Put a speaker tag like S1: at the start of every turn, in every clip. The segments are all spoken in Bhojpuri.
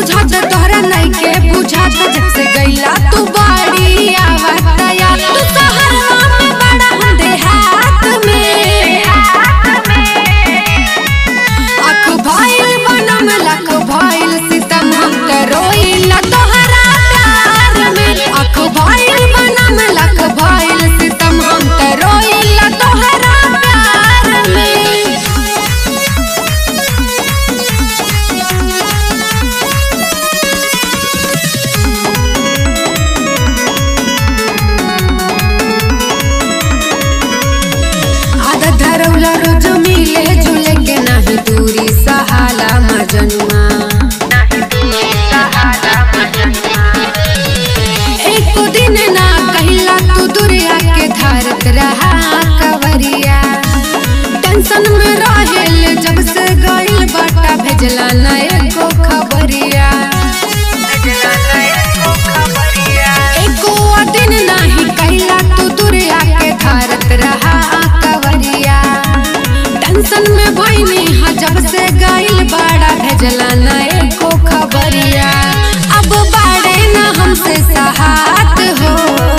S1: बुझात तोहरा नइखे बुझात जब से गइला तू बाड़ी आवतया तू सहरवा में बड़ा हम देहात में अख भइल बनम लख भइल सितम हम त रोइला तोहरा प्यार में अख भइल बनम लख भइल सितम हम त रोइला तोहरा प्यार में आदत धरौला रोज मिले जुले के नाही दूरी सहाला मजनुआ एको दिन ना कहिला तू दुरिया के धारत रहा कवरिया टेंशन में रहेल जब से गइल बाटा भेजला ना एको खबरिया एको दिन नाही कहिला तू दुरिया के धारत रहा कवरिया टेंशन में भइनी हा जब से गइल बाड़ा भेजला ना एको खबरिया अब बाड़े ना हमसे सहात हो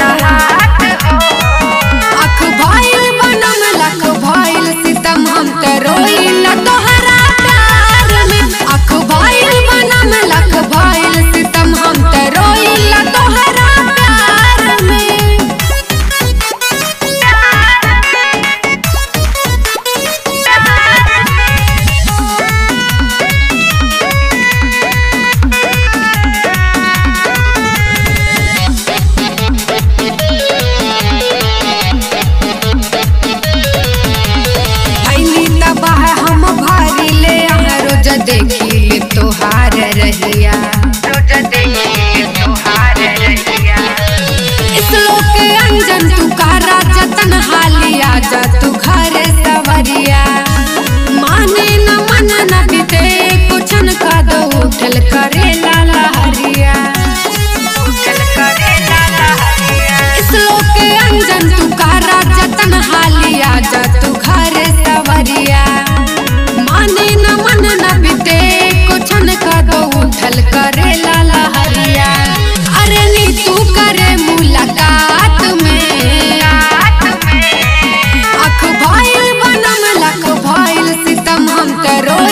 S1: अख भइल बनम लख भइल सितम हम त रोइला तोहरा प्यार में अख भइल बनम लख भइल सितम हम त रोइला तोहरा प्यार में भइली तबाह हम भारी ले यहाँ रोज देखी ले तोहार रहिया इस लोक के अंजन तू कारा जतन हालिया जा तू घर सवरिया माने न मन न बीते कुछन का दो उठल करे लाला हरिया इस लोक के अंजन तू कारा जतन हालिया जा तू घर सवरिया माने न मन न बीते कुछन का दो उठल करे लाला हरिया अरे नी तू करे मुलाकात में अख भइल बनम लख भइल सितम हम त रो